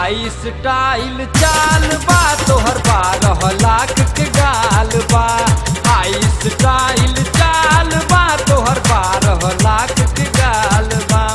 हाई style चाल बा तोहर बारह लाख के गाल बा हाई स्टाइल चाल बा तोहर बारह लाख के गाल बा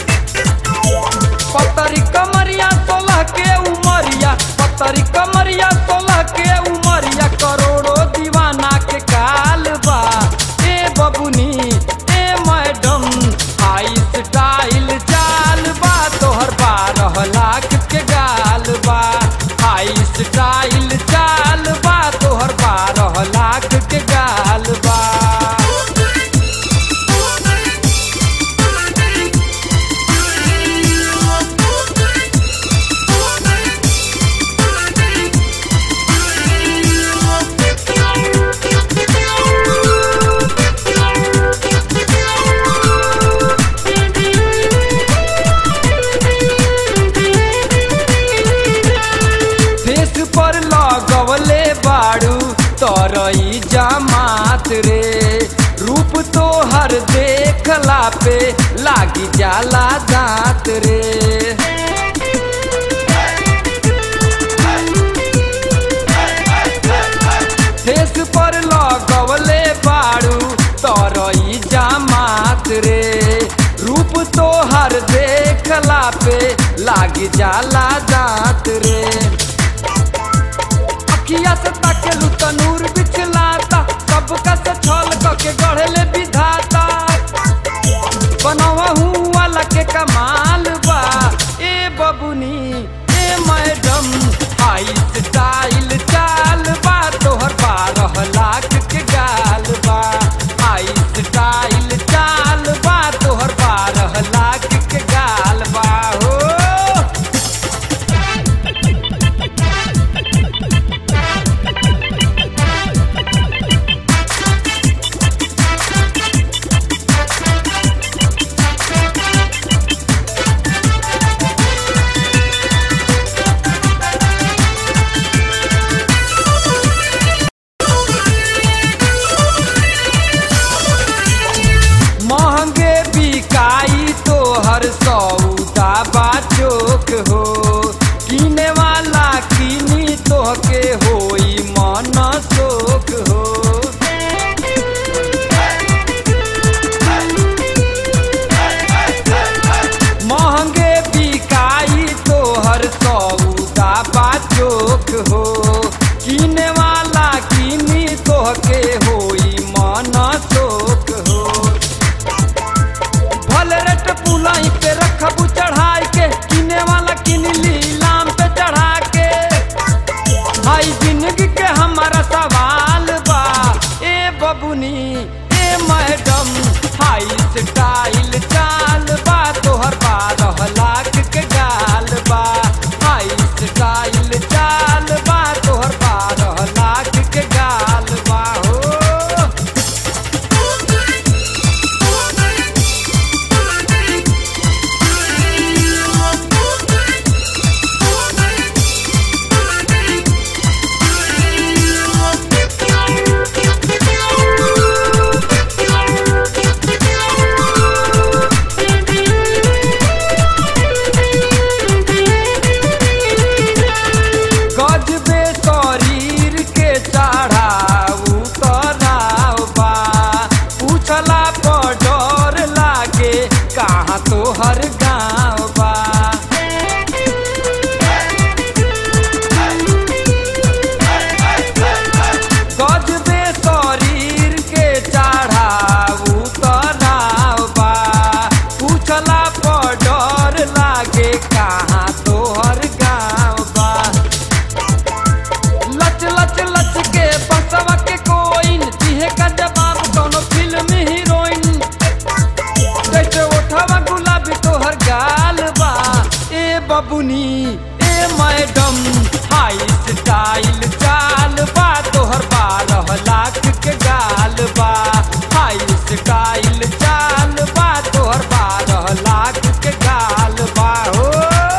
पतरी कमरिया सोलह के उमरिया पतरी कमरिया सोलह के उमरिया करोड़ों दीवाना के काल बा ए बबुनी ए मैडम हाई स्टाइल चाल बा तोहर बारह लाख के गाल बा हाई स्टाइल चाल बा तोहर बारह लाख के गाल बा फेस पर लगवले बाड़ू तरई जमात रे रूप तो हर देखला पे लागी जाला दांत रे फेस पर लगवले बाड़ू तरई जमात रे रूप तो हर देखला पे लागी जाला दांत रे अखिया से ताकेलू तनूर बिछलाता सबका से छल के गढ़ले विधाता बनवा वाला के कमाल बा ए बबुनी ए मैडम हाई स्टाइल चाल बा तोहर बारह लाख के गाल बा हाई स्टाइल चाल बा तोहर बारह लाख के गाल बा हो महंगे बिकाई तो हर सौदा बा चोक हो किने वाला किनी तो के होई मन शोक हो महंगे बिकाई तो हर सौदा बा चोक हो किने वाला किनी तो के होई मन शोक हो भल रेट पुलाई पे रखबू चढ़ाई के किने वाला किन लीलाम पे चढ़ा के हाई जिंदगी के हमारा सवाल बा ए बबुनी ए मैडम हाई स्टाइल चाल बा तोहर बारह लाख के गाल बा हाई स्टाइल चाल बा तोहर बारह लाख के गाल बा हो गजबे शरीर के चढ़ाऊ तराव बा पूछला पर डर लागे कहाँ तोहर गाँव बा गजबे शरीर के चढ़ाऊ तराव बा पूछला पर डर लागे कहाँ तोहर गाँव बा लच लच लच के बसवा के कोइन दिहे का जवाब कोनो फिल्म हीरोइन जैसे उठावा गुलाबी तोहर गाल बा ए बबुनी ए मैडम हाई स्टाइल चाल बा तोहर बारह लाख के गाल बा हाई स्टाइल चाल बा तोहर बारह लाख के गाल बा हो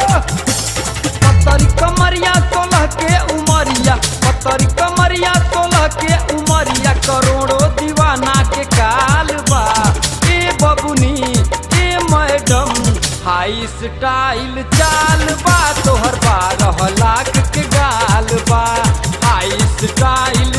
पतरी कमरिया सोलह के उमरिया पतरी कमरिया सोलह के उमरिया करोड़ों दीवाना के काल बा ए बबुनी ए मैडम हाई हाई स्टाइल चाल बा तोहर बारह लाख के गाल बा हाई स्टाइल